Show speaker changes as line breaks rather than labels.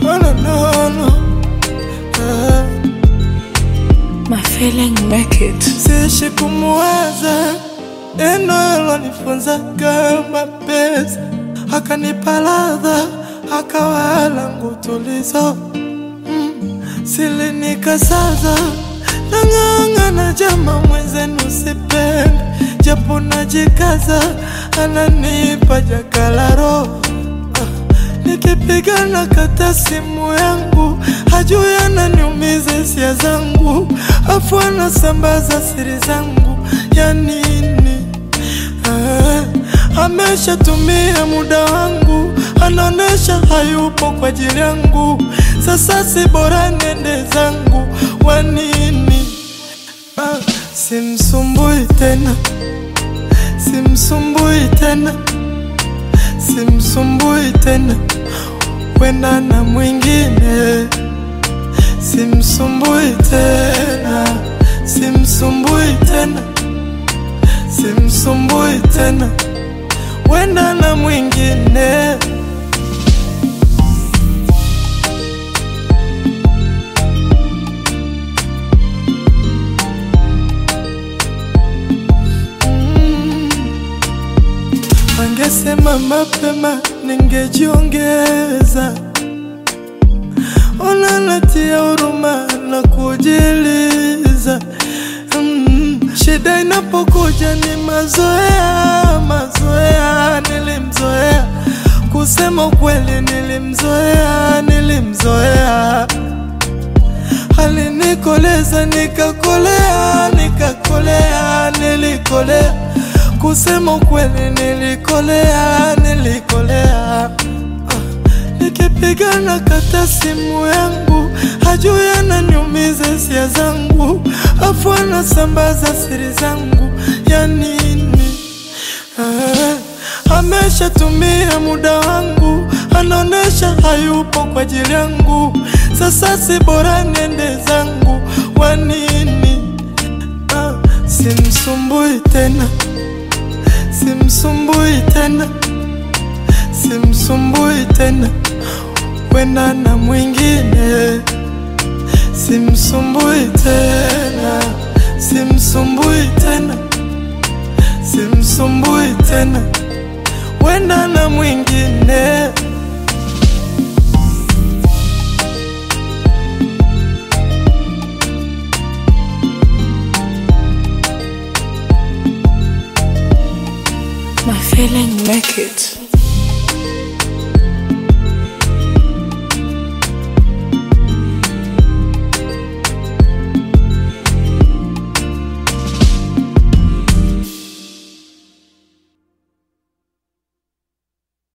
Oh, no, no, no. Ah.
My feeling make it.
Siishi kumuwaza neno alonifunza kama pesa, akanipa ladha, akawa langu tulizo mm. Silinikasaza nang'ang'ana, jama mwenzenu sipende, japo najikaza, ananipa jakalaro Nikipigana kata simu yangu, hajui ananiumiza hisia zangu, afu anasambaza siri zangu ya nini? Ah, ameshatumia muda wangu, anaonesha hayupo kwa ajili yangu. Sasa si bora nende zangu, wa nini? Ah, simsumbui tena, simsumbui tena simsumbui tena, wenda na mwingine. Simsumbui tena, simsumbui tena, simsumbui tena, wenda na mwingine. Angesema mapema ningejiongeza. Ona natia huruma na kujiliza. Mm, shida inapokuja ni mazoea, mazoea. Nilimzoea, kusema ukweli, nilimzoea, nilimzoea. Alinikoleza nikakolea, nikakolea, nilikolea kusema ukweli nilikolea, nilikolea. Ah, nikipigana kata simu yangu, hajui ananiumiza hisia zangu, afu anasambaza siri zangu ya nini? Ah, ameshatumia muda wangu, anaonesha hayupo kwa ajili yangu. Sasa si bora niende zangu, wa nini? Ah, simsumbui tena simsumbui tena, simsumbui tena, wenda na mwingine. Simsumbui tena, simsumbui tena, simsumbui tena, wenda na mwingine.
My feeling make it.